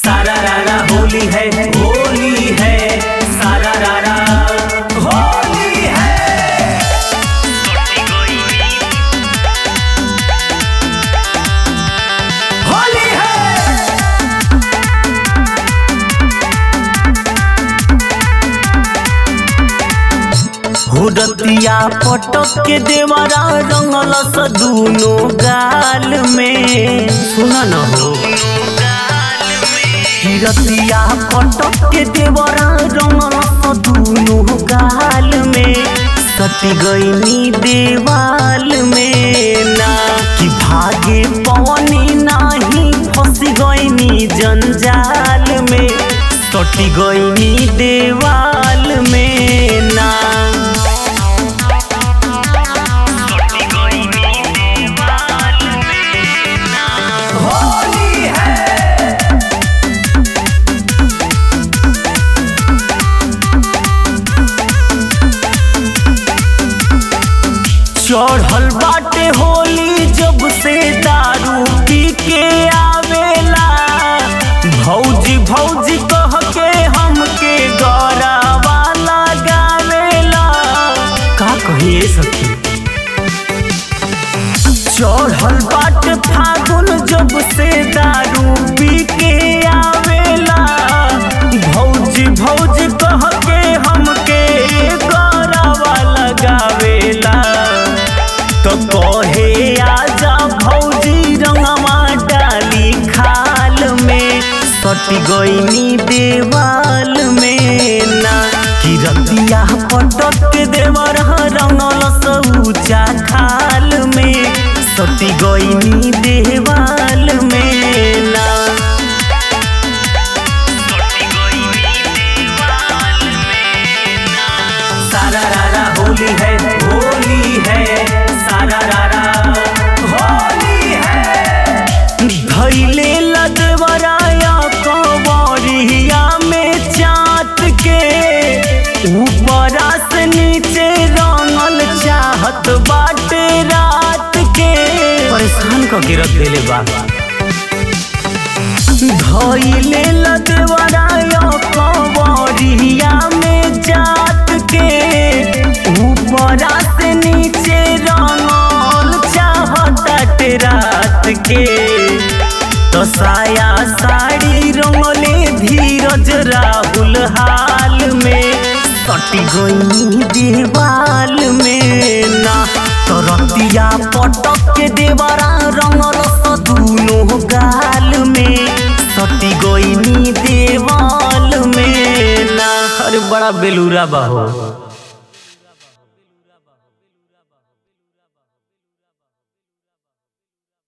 सारा रारा होली है होली है सारा रारा होली है होली है हुरतिया पटक के देवरा रंगल स दूनो गाल में सुना न हो हिरतिया पटक के देवरा रंगल स दूनो गाल में सटी गईनी देवाल में ना कि भागे पवनी नाही फंस गईनी जंजाल में सटी गईनी देवाल में ना होली है चढ़ल बाटे होली जब से दारू पी के आवेला भौजी भौजी कह के हमके गौरावा लगावेला का कहिए सखी चढ़ल बाट फागुन जब से दारू पी के आवेला भौजी भौजी कह के हमके गौरवा लगावेला तो कहे आजा भौजी रंगवा डाली खाल में सटी गईनी देवाल में ना कि रतिया पटक के देवर रंगल सऊचा खाल में सटी गईनी देवाल में ना सारा रारा होली है होली है सारा रारा होली है धैले लदवराया कंवरिया में चाट के ऊपरा से नीचे रंगल चाहत बाटे रात के परेशान क के रख देले बा धैले लदवराया कंवरिया में जात के ऊपरा से नीचे रंगल चाहत रात के तो साया साड़ी रंगले धीरज राहुल हाल में सटी गई देवाल में ना तो रतिया पटक के देवरा रंगल स दूनो गाल में सटी गई देवाल में ना अरे बड़ा बेलूरा बा हो